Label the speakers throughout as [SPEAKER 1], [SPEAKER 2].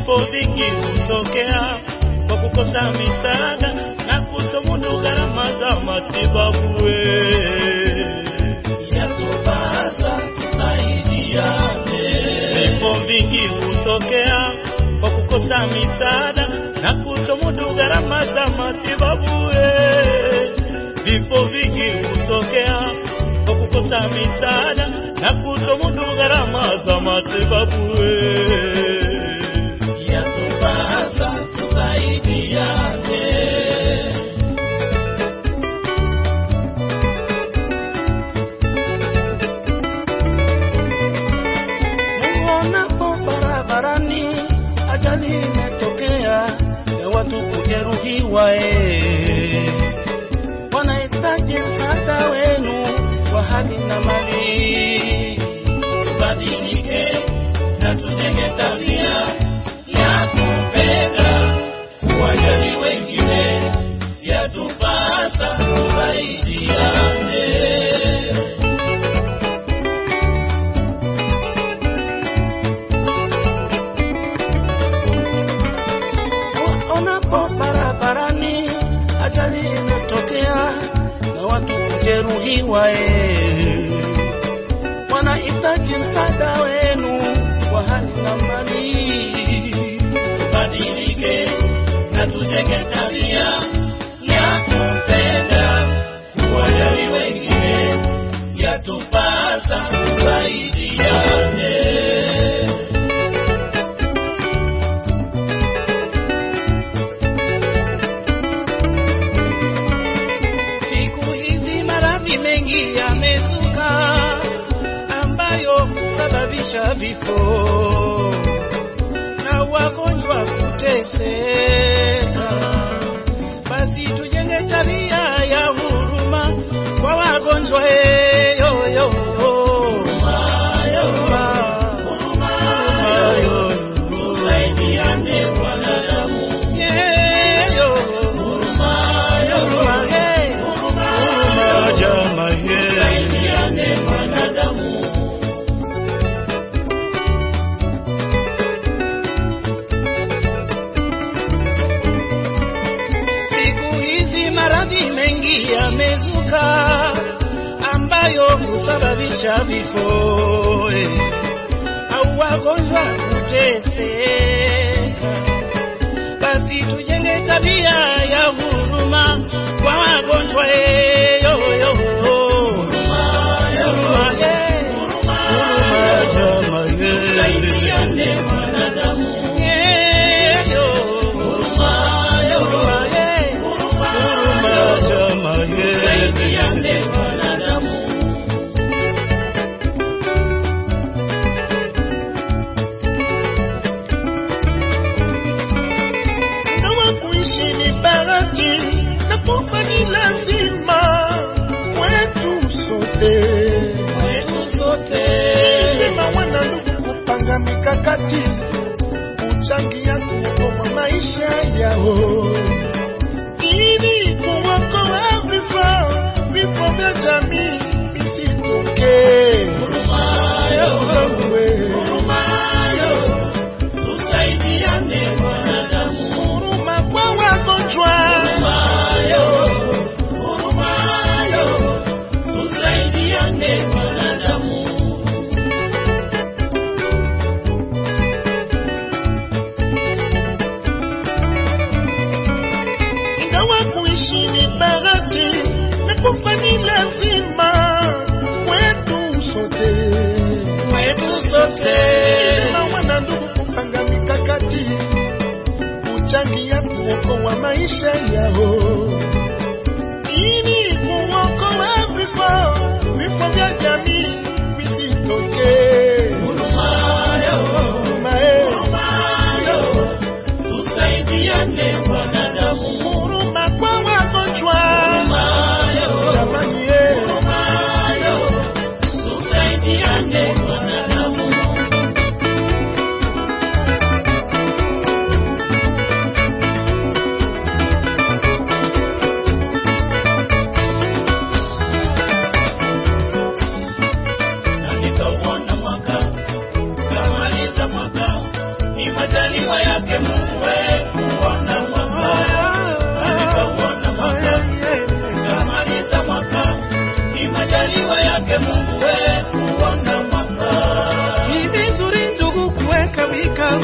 [SPEAKER 1] vifo vingi hutokea kwa kukosa misaada na kutomudu gharama za matibabu. we.
[SPEAKER 2] Yatupasa tusaidiane.
[SPEAKER 1] Vifo vingi hutokea kwa kukosa misaada na kutomudu gharama za matibabu. we. Vifo vingi hutokea kwa kukosa misaada na kutomudu gharama za matibabu. we.
[SPEAKER 2] Yatupasa tusaidiane.
[SPEAKER 3] Muonapo barabarani ajali imetokea ya watu kujeruhiwa, eh, wanahitaji msaada wenu wa hali na mali.
[SPEAKER 2] Tubadilike na tujenge tabia ya kupenda kuwajali wengine. Yatupasa tusaidiane.
[SPEAKER 3] Onapo barabarani ajali imetokea na watu kujeruhiwa, eh, wanahitaji msaada wenu wa hali na mali.
[SPEAKER 2] Tubadilike na tujenge tabia ya kupenda kuwajali wengine. Yatupasa tusaidiane.
[SPEAKER 3] Siku hizi maradhi mengi yamezuka ambayo husababisha vifo na wagonjwa kuteseka. Basi tujenge tabia ya huruma kwa wagonjwa. eh, yo, yo, yo. Huruma, huruma, yo, yo.
[SPEAKER 2] Tusaidiane wanadamu.
[SPEAKER 3] Yeah, yo. Huruma, eh.
[SPEAKER 1] Huruma jamaa, yeah.
[SPEAKER 2] Tusaidiane wanadamu.
[SPEAKER 3] Siku hizi maradhi mengi yamezuka ambayo husababisha vifo eh, au wagonjwa kuteseka. Basi tujenge tabia ya huruma kwa wagonjwa eh, yo, yo, yo. Huruma, eh. Huruma,
[SPEAKER 1] jamaa, yeah.
[SPEAKER 2] Tusaidiane wanadamu.
[SPEAKER 3] yeah, yo. Huruma, eh.
[SPEAKER 1] Huruma jamaa, yeah.
[SPEAKER 2] Tusaidiane wanadamu.
[SPEAKER 1] Kama kuishi ni bahati na kufa ni lazima kwetu sote.
[SPEAKER 3] Kwetu sote.
[SPEAKER 1] Sema wana ndugu kupanga mikakati kuchangia kuokoa maisha yao ili kuokoa vifo vifo vya jamii visitokee.
[SPEAKER 2] Hurumayo,
[SPEAKER 1] Zangu we.
[SPEAKER 2] hurumayo. Tusaidiane wanadamu.
[SPEAKER 1] Huruma kwa wagonjwa
[SPEAKER 2] Hurumayo, hurumayo. Tusaidiane wanadamu.
[SPEAKER 1] ingawa kuishi ni bahati na kufa ni lazima kwetu sote.
[SPEAKER 3] Kwetu sote.
[SPEAKER 1] Sema wana ndugu kupanga mikakati kuchangia kuokoa maisha yao ili kuokoa vifo vifo vya jamii visitokee.
[SPEAKER 2] Hurumayo,
[SPEAKER 1] Huruma, eh.
[SPEAKER 2] hurumayo. Tusaidiane wanadamu.
[SPEAKER 1] Huruma kwa wagonjwa
[SPEAKER 2] Hurumayo,
[SPEAKER 1] jamani, eh.
[SPEAKER 2] hurumayo. Tusaidiane wanadamu. majaliwa yake Mungu we kuona mwaka alikauona mwaka kamaliza mwaka ni majaliwa yake Mungu we kuona mwaka
[SPEAKER 3] Ni vizuri ndugu kuweka vikao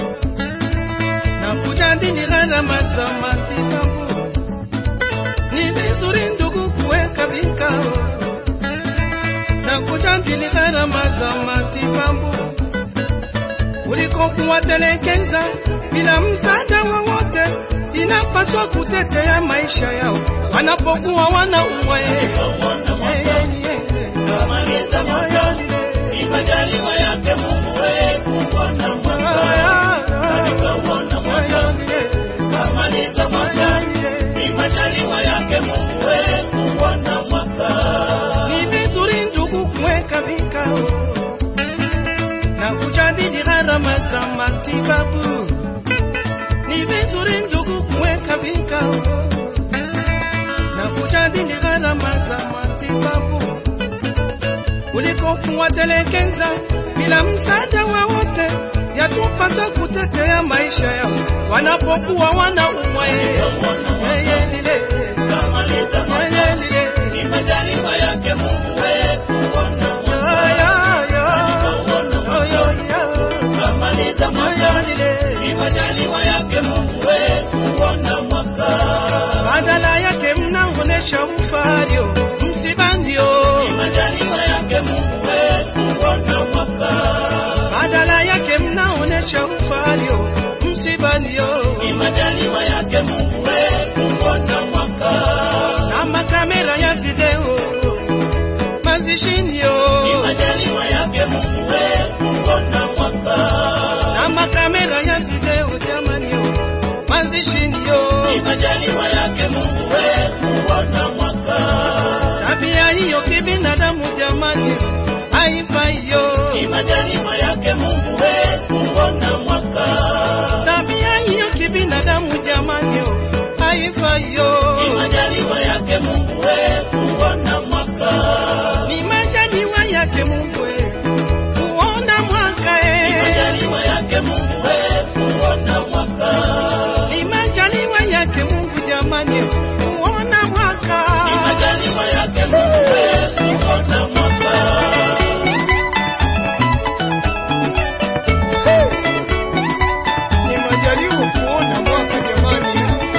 [SPEAKER 3] na kujadili gharama za matibabu. Ni vizuri ndugu kuweka vikao na kujadili gharama za matibabu kuliko kuwatelekeza bila msaada wowote. Inapaswa kutetea maisha yao wanapokuwa wanaumwa.
[SPEAKER 2] alikauona mwaka kamaliza mwaka ni majaliwa yake Mungu we kuona mwaka alikauona mwaka kamaliza mwaka ni majaliwa yake Mungu we kuona mwaka
[SPEAKER 3] Ni vizuri ndugu kuweka vikao na kujadili gharama za matibabu. Ni vizuri ndugu kuweka vikao na kujadili gharama za matibabu kuliko kuwatelekeza bila msaada wowote. Yatupasa kutetea maisha yao wanapokuwa wanaumwa. Yeye lile,
[SPEAKER 2] kamaliza mwaka
[SPEAKER 3] yeye lile.
[SPEAKER 2] ni majaliwa yake Mungu we kuona
[SPEAKER 3] Ya,
[SPEAKER 2] mwaka
[SPEAKER 3] ya, ya.
[SPEAKER 2] alikauona
[SPEAKER 3] Oh, ya,
[SPEAKER 2] mwaka
[SPEAKER 3] ya.
[SPEAKER 2] kamaliza mwaka ni majaliwa yake Mungu we kuona mwaka
[SPEAKER 3] badala yake mnaonesha ufario msibandio,
[SPEAKER 2] ni majaliwa yake Mungu we kuona mwaka
[SPEAKER 3] badala yake mnaonesha ufario msibandio,
[SPEAKER 2] ni majaliwa yake Mungu we kuona mwaka
[SPEAKER 3] na makamera ya video mazishinio,
[SPEAKER 2] ni majaliwa yake Mungu we kuona mwaka
[SPEAKER 3] na makamera ya video jamanio mazishinio,
[SPEAKER 2] ni majaliwa yake Mungu we kuona mwaka
[SPEAKER 3] tabia hiyo kibinadamu jamani haifaiyo,
[SPEAKER 2] ni majaliwa yake Mungu we kuona mwaka
[SPEAKER 3] tabia hiyo kibinadamu jamani haifaiyo.
[SPEAKER 2] ni majaliwa yake Mungu we kuona mwaka
[SPEAKER 3] ni majaliwa yake Mungu we, kuona mwaka
[SPEAKER 2] ni
[SPEAKER 3] e,
[SPEAKER 2] majaliwa yake Mungu we kuona mwaka
[SPEAKER 3] ni majaliwa yake Mungu jamani, kuona mwaka
[SPEAKER 2] ni majaliwa yake Mungu we kuona mwaka
[SPEAKER 3] ni majaliwa kuona mwaka jamani.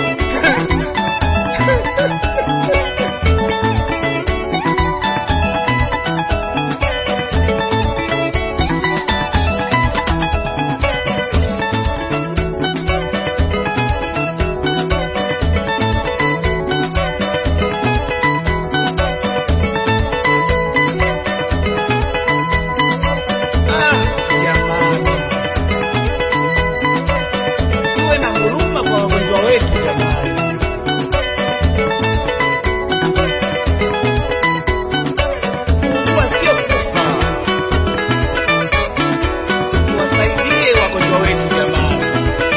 [SPEAKER 3] Ah, jamani. Tuwe na huruma kwa wagonjwa wetu jamani. Kuugua sio kufa. Tuwasaidie wagonjwa wetu jamani.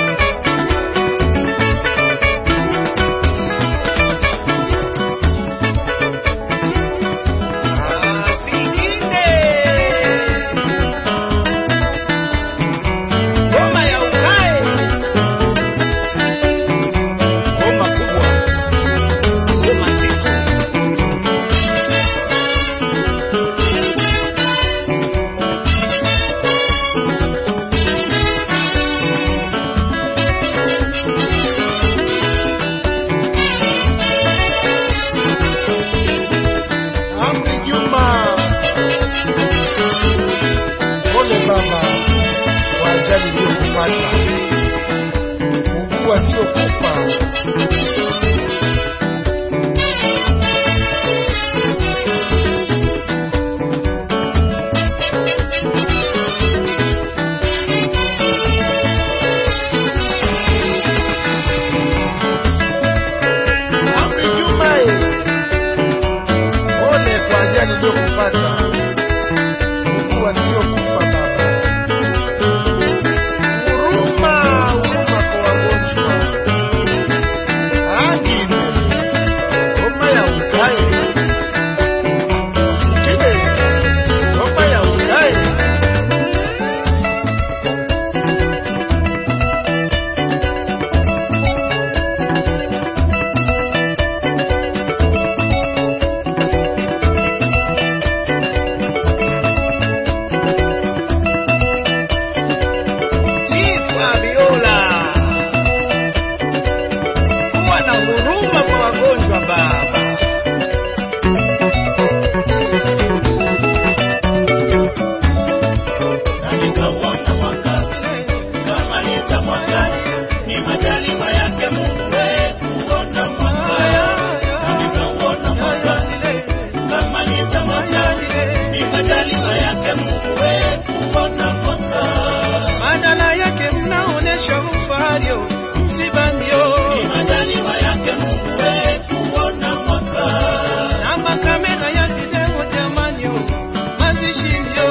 [SPEAKER 3] Ah, vingine. Ngoma ya ukae. Ngoma kubwa. Ngoma nzito.
[SPEAKER 4] Amri Juma, pole baba kwa ajali iliyokupata. Kuugua sio kufa. Amri Juma, eh, pole kwa ajali iliyokupata. Kuugua sio kufa baba. Huruma, huruma kwa wagonjwa.
[SPEAKER 3] kesho ufario msibanio
[SPEAKER 2] Ni majaliwa yake Mungu we kuona mwaka.
[SPEAKER 3] na makamera ya video jamanio mazishinio